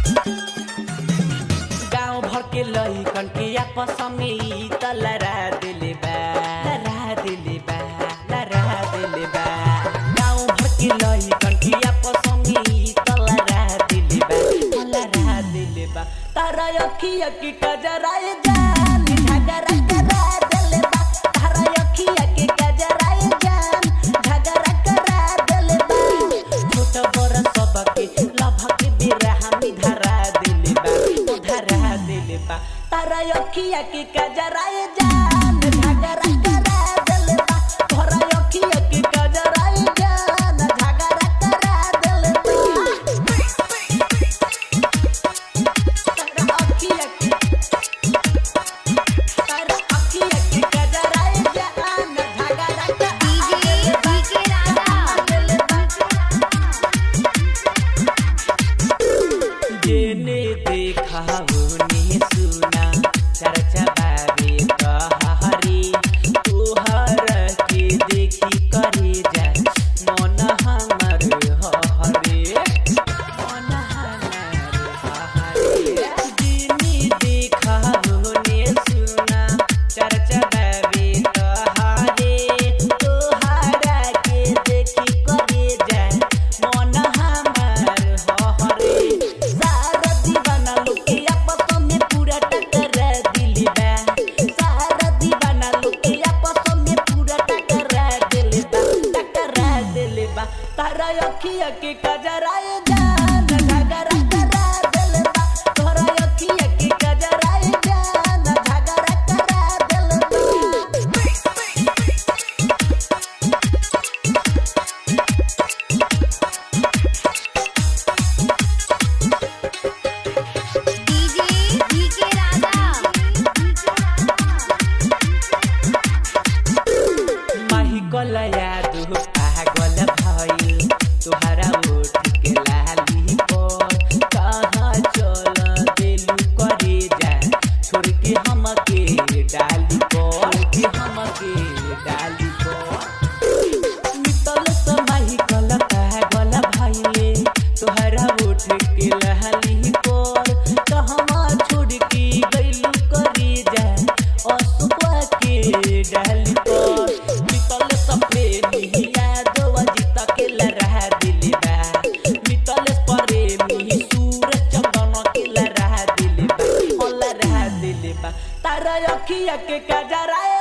गाँव भर के लइकन के आपस में ई त लड़ा दिले बा लड़ा दिले बा लड़ा दिले बा गाँव भर के लइकन के आपस में ई त लड़ा दिले बा लड़ा दिले बा तारा अखिया की कजराए जान झगड़ा करा दिले बा तारा अखिया के कजराए जान झगड़ा करा दिले बा छोट बड़ सबके लभके बेरा हामी धरा दिले बा ओ धरा दिले बा तारा अखिया के कजराए जान झगड़ा करा दिले बा तोरा अखिया के कजराए जान झगड़ा करा दिले बा तारा अखिया के तारा अखिया के कजराए जान झगड़ा करा डीजे डीके जेने देखा होने सुना चर्चा बाबे कहरी तोहर के देखी करे जा मन हमर हरे मन हमर हरे जेने देखा होने सुना चर्चा बाबे कहरे तोहरा के देखी करे जा मन हमर हरे सारा दीवाना लोग के आपस में पूरा टकरा दिली बा सारा दीवाना लोग के आपस में पूरा टकरा दिली बा टकरा दिली बा तारा अखिया के कजराए जान झगड़ा करा दिली बा तोरा अखिया के कजराए जान झगड़ा करा दिली बा डीजे डीके माही गलया दु पागल भइल तोहरा ओठ के लाली पर कहाँ चल देलू करे जा छोड़ के हमके डाली पर के हमके डाली पर मितल समाही गल पागल भइले तोहरा ओठ के लाली पर कहवा छोड़ के गइलू करे जा असुआ के डाली पर मितल सपने निहिया दो जीता के लड़ा दिली बा मितल परे मिहि सूर चंदन के लड़ा दिली बा ओ लड़ा दिली बा तारा अखिया के कजराए